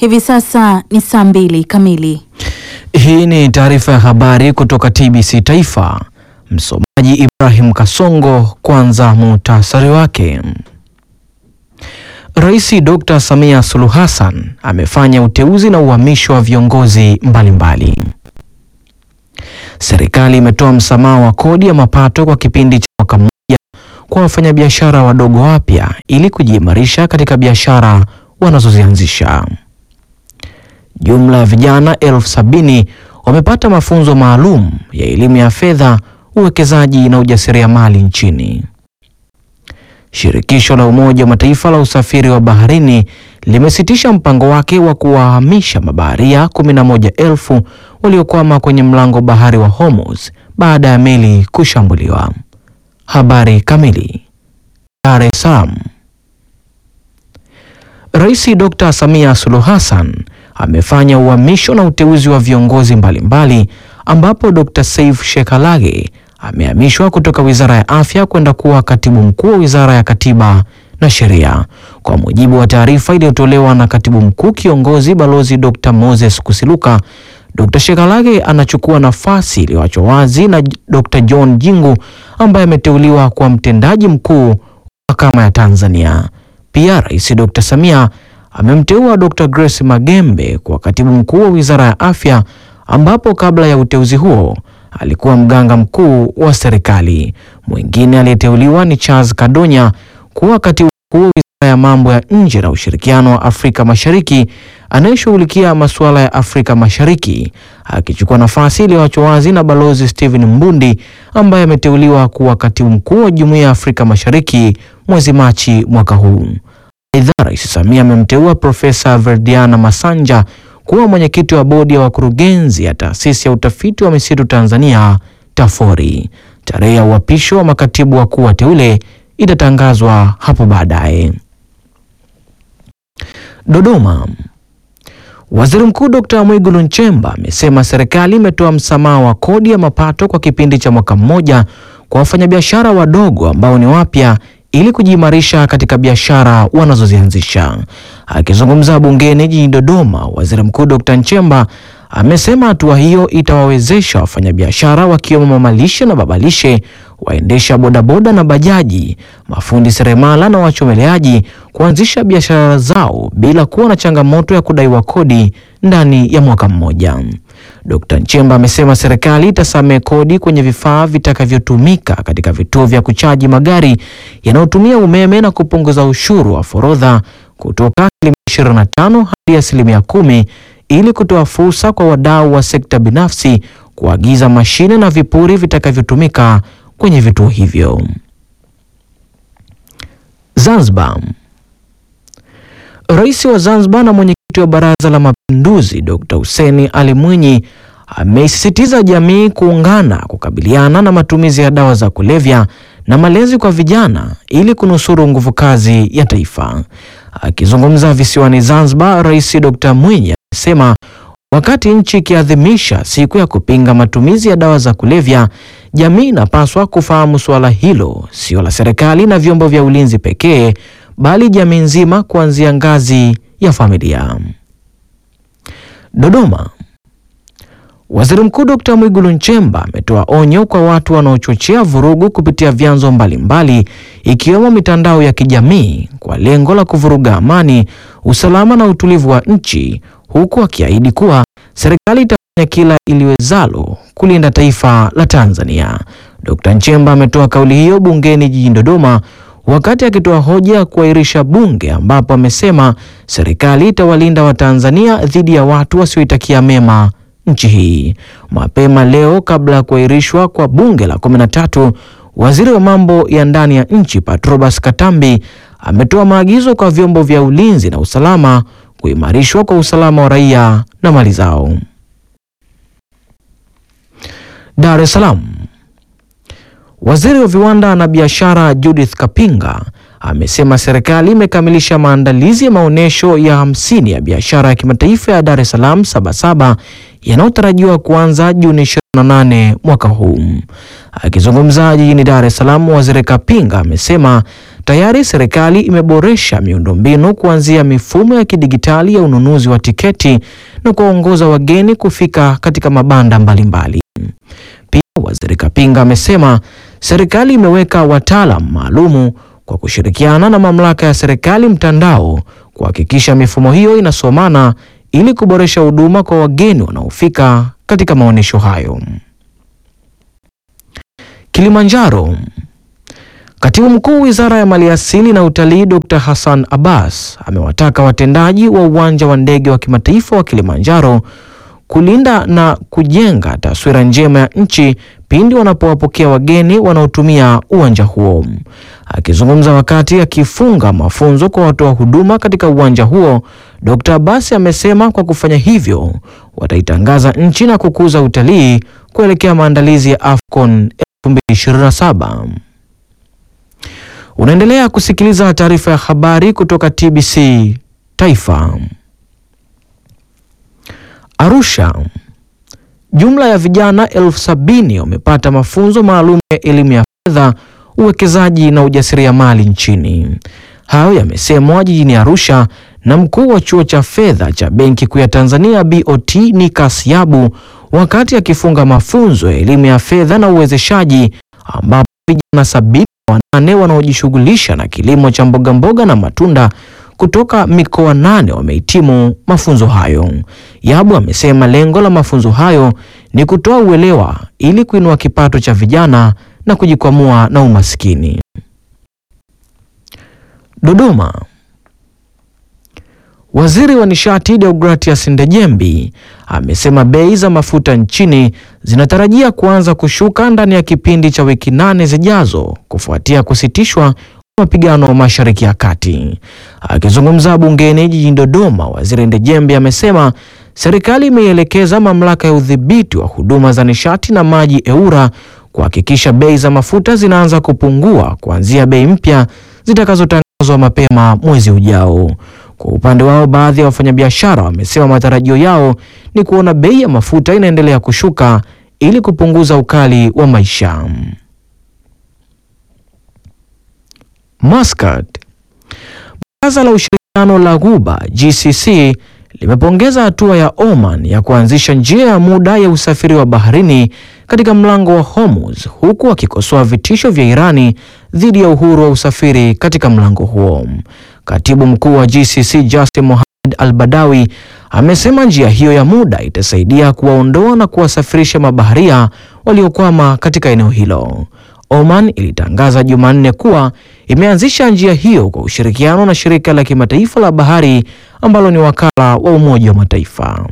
Hivi sasa ni saa mbili kamili. Hii ni taarifa ya habari kutoka TBC Taifa. Msomaji Ibrahim Kasongo. Kwanza muhtasari wake. Rais Dr. Samia Suluhu Hassan amefanya uteuzi na uhamisho wa viongozi mbalimbali. Serikali imetoa msamaha wa kodi ya mapato kwa kipindi cha mwaka mmoja kwa wafanyabiashara wadogo wapya ili kujiimarisha katika biashara wanazozianzisha. Jumla ya vijana elfu sabini wamepata mafunzo maalum ya elimu ya fedha, uwekezaji na ujasiriamali nchini. Shirikisho la Umoja wa Mataifa la usafiri wa baharini limesitisha mpango wake wa kuwahamisha mabaharia 11,000 waliokwama kwenye mlango bahari wa Hormuz baada ya meli kushambuliwa. Habari kamili. Dar es Salaam. Rais Dr. Samia Suluhu Hassan amefanya uhamisho na uteuzi wa viongozi mbalimbali ambapo Dr. Saif Shekalage amehamishwa kutoka Wizara ya Afya kwenda kuwa Katibu Mkuu wa Wizara ya Katiba na Sheria. Kwa mujibu wa taarifa iliyotolewa na Katibu Mkuu Kiongozi Balozi Dr. Moses Kusiluka, Dr. Shekalage anachukua nafasi iliyoachwa wazi na Dr. John Jingu ambaye ameteuliwa kwa mtendaji mkuu wa Mahakama ya Tanzania. Pia Rais Dr. Samia amemteua Dr. Grace Magembe kwa Katibu Mkuu wa Wizara ya Afya ambapo kabla ya uteuzi huo alikuwa mganga mkuu wa serikali. Mwingine aliyeteuliwa ni Charles Kadonya kuwa Katibu Mkuu wa Wizara ya Mambo ya Nje na Ushirikiano wa Afrika Mashariki anayeshughulikia masuala ya Afrika Mashariki, akichukua nafasi iliyoachwa wazi na Balozi Stephen Mbundi ambaye ameteuliwa kuwa Katibu Mkuu wa Jumuiya ya Afrika Mashariki mwezi Machi mwaka huu. Aidha, Rais Samia amemteua Profesa Verdiana Masanja kuwa mwenyekiti wa bodi ya wakurugenzi ya Taasisi ya Utafiti wa Misitu Tanzania TAFORI. Tarehe ya uapisho wa makatibu wakuu wateule itatangazwa hapo baadaye. Dodoma. Waziri Mkuu Dr. Mwigulu Nchemba amesema serikali imetoa msamaha wa kodi ya mapato kwa kipindi cha mwaka mmoja kwa wafanyabiashara wadogo ambao ni wapya ili kujiimarisha katika biashara wanazozianzisha. Akizungumza bungeni jijini Dodoma, Waziri Mkuu Dr. Nchemba amesema hatua hiyo itawawezesha wafanyabiashara wakiwemo mamalishe na babalishe, waendesha bodaboda na bajaji, mafundi seremala na wachomeleaji kuanzisha biashara zao bila kuwa na changamoto ya kudaiwa kodi ndani ya mwaka mmoja. Dr. Nchemba amesema serikali itasamehe kodi kwenye vifaa vitakavyotumika katika vituo vya kuchaji magari yanayotumia umeme na kupunguza ushuru wa forodha kutoka asilimia 25 hadi asilimia kumi ili kutoa fursa kwa wadau wa sekta binafsi kuagiza mashine na vipuri vitakavyotumika kwenye vituo hivyo. Zanzibar. Rais wa Zanzibar na mwenyekiti wa Baraza la Mapinduzi Dr. Hussein Ali Mwinyi ameisisitiza jamii kuungana kukabiliana na matumizi ya dawa za kulevya na malezi kwa vijana ili kunusuru nguvu kazi ya taifa. Akizungumza visiwani Zanzibar, Rais Dr. Mwinyi amesema wakati nchi ikiadhimisha siku ya kupinga matumizi ya dawa za kulevya, jamii inapaswa kufahamu suala hilo sio la serikali na vyombo vya ulinzi pekee, bali jamii nzima kuanzia ngazi ya familia. Dodoma. Waziri Mkuu Dr. Mwigulu Nchemba ametoa onyo kwa watu wanaochochea vurugu kupitia vyanzo mbalimbali ikiwemo mitandao ya kijamii kwa lengo la kuvuruga amani, usalama na utulivu wa nchi, huku akiahidi kuwa serikali itafanya kila iliwezalo kulinda taifa la Tanzania. Dr. Nchemba ametoa kauli hiyo bungeni jijini Dodoma wakati akitoa hoja ya kuahirisha bunge ambapo amesema serikali itawalinda Watanzania dhidi ya watu wasioitakia mema nchi hii. Mapema leo kabla ya kuahirishwa kwa bunge la 13, waziri wa mambo ya ndani ya nchi Patrobas Katambi ametoa maagizo kwa vyombo vya ulinzi na usalama kuimarishwa kwa usalama wa raia na mali zao. Dar es Salaam. Waziri wa viwanda na biashara Judith Kapinga amesema serikali imekamilisha maandalizi ya maonyesho ya hamsini ya biashara ya kimataifa ya Dar es Salaam Sabasaba yanayotarajiwa kuanza Juni 28 mwaka huu. Akizungumza jijini Dar es Salaam, Waziri Kapinga amesema tayari serikali imeboresha miundombinu kuanzia mifumo ya kidigitali ya ununuzi wa tiketi na kuwaongoza wageni kufika katika mabanda mbalimbali. Pia Waziri Kapinga amesema serikali imeweka wataalam maalumu kwa kushirikiana na mamlaka ya serikali mtandao kuhakikisha mifumo hiyo inasomana ili kuboresha huduma kwa wageni wanaofika katika maonyesho hayo. Kilimanjaro. Katibu Mkuu Wizara ya Maliasili na Utalii Dr. Hassan Abbas amewataka watendaji wa uwanja wa ndege wa kimataifa wa Kilimanjaro kulinda na kujenga taswira njema ya nchi pindi wanapowapokea wageni wanaotumia uwanja huo. Akizungumza wakati akifunga mafunzo kwa watoa huduma katika uwanja huo, Dr. Abbas amesema kwa kufanya hivyo wataitangaza nchi na kukuza utalii kuelekea maandalizi ya AFCON 2027. Unaendelea kusikiliza taarifa ya habari kutoka TBC Taifa. Arusha. Jumla ya vijana elfu sabini wamepata mafunzo maalum ya elimu ya fedha, uwekezaji na ujasiriamali nchini. Hayo yamesemwa jijini Arusha na mkuu wa chuo cha fedha cha Benki Kuu ya Tanzania BOT Nikas Yabu wakati akifunga mafunzo ya elimu ya fedha na uwezeshaji ambapo vijana sabini na wanane wanaojishughulisha na kilimo cha mbogamboga na matunda kutoka mikoa nane wamehitimu mafunzo hayo. Yabu amesema lengo la mafunzo hayo ni kutoa uelewa ili kuinua kipato cha vijana na kujikwamua na umaskini. Dodoma. Waziri wa Nishati Deogratias Ndejembi amesema bei za mafuta nchini zinatarajia kuanza kushuka ndani ya kipindi cha wiki nane zijazo kufuatia kusitishwa mapigano Mashariki ya Kati. Akizungumza bungeni jijini Dodoma, Waziri Ndejembi amesema serikali imeielekeza mamlaka ya udhibiti wa huduma za nishati na maji EWURA kuhakikisha bei za mafuta zinaanza kupungua kuanzia bei mpya zitakazotangazwa mapema mwezi ujao. Kwa upande wao, baadhi ya wafanyabiashara wamesema matarajio yao ni kuona bei ya mafuta inaendelea kushuka ili kupunguza ukali wa maisha. Muscat. Baraza la ushirikiano la Ghuba GCC limepongeza hatua ya Oman ya kuanzisha njia ya muda ya usafiri wa baharini katika mlango wa Hormuz huku akikosoa vitisho vya Irani dhidi ya uhuru wa usafiri katika mlango huo. Katibu mkuu wa GCC Justin Mohamed Al-Badawi amesema njia hiyo ya muda itasaidia kuwaondoa na kuwasafirisha mabaharia waliokwama katika eneo hilo. Oman ilitangaza Jumanne kuwa imeanzisha njia hiyo kwa ushirikiano na shirika la kimataifa la bahari ambalo ni wakala wa Umoja wa Mataifa.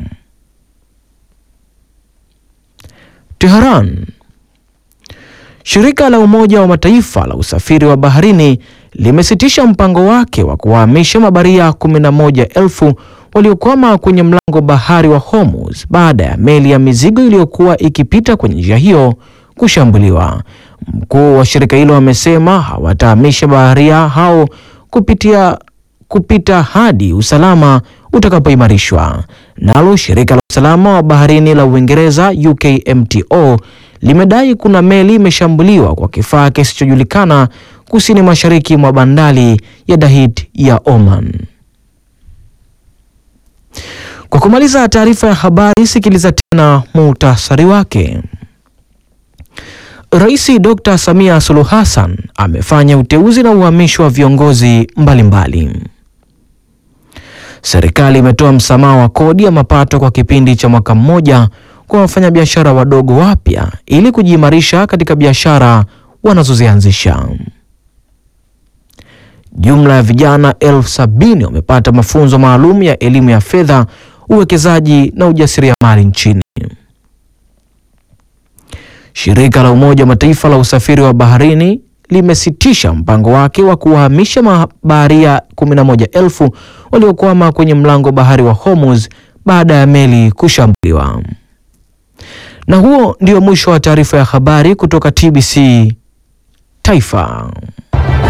Tehran. Shirika la Umoja wa Mataifa la usafiri wa baharini limesitisha mpango wake wa kuwahamisha mabaria 11,000 waliokwama kwenye mlango bahari wa Hormuz baada ya meli ya mizigo iliyokuwa ikipita kwenye njia hiyo kushambuliwa. Mkuu wa shirika hilo amesema hawatahamisha baharia hao kupitia kupita hadi usalama utakapoimarishwa. Nalo shirika la usalama wa baharini la Uingereza UKMTO limedai kuna meli imeshambuliwa kwa kifaa kisichojulikana kusini mashariki mwa bandari ya Dahit ya Oman. Kwa kumaliza taarifa ya habari, sikiliza tena muhtasari wake. Rais Dr. Samia Suluhu Hassan amefanya uteuzi na uhamisho wa viongozi mbalimbali mbali. Serikali imetoa msamaha wa kodi ya mapato kwa kipindi cha mwaka mmoja kwa wafanyabiashara wadogo wapya ili kujiimarisha katika biashara wanazozianzisha. Jumla ya vijana elfu sabini wamepata mafunzo maalum ya elimu ya fedha, uwekezaji na ujasiriamali nchini. Shirika la Umoja wa Mataifa la usafiri wa baharini limesitisha mpango wake wa kuwahamisha mabaharia 11,000 waliokwama kwenye mlango bahari wa Hormuz baada ya meli kushambuliwa. Na huo ndio mwisho wa taarifa ya habari kutoka TBC Taifa.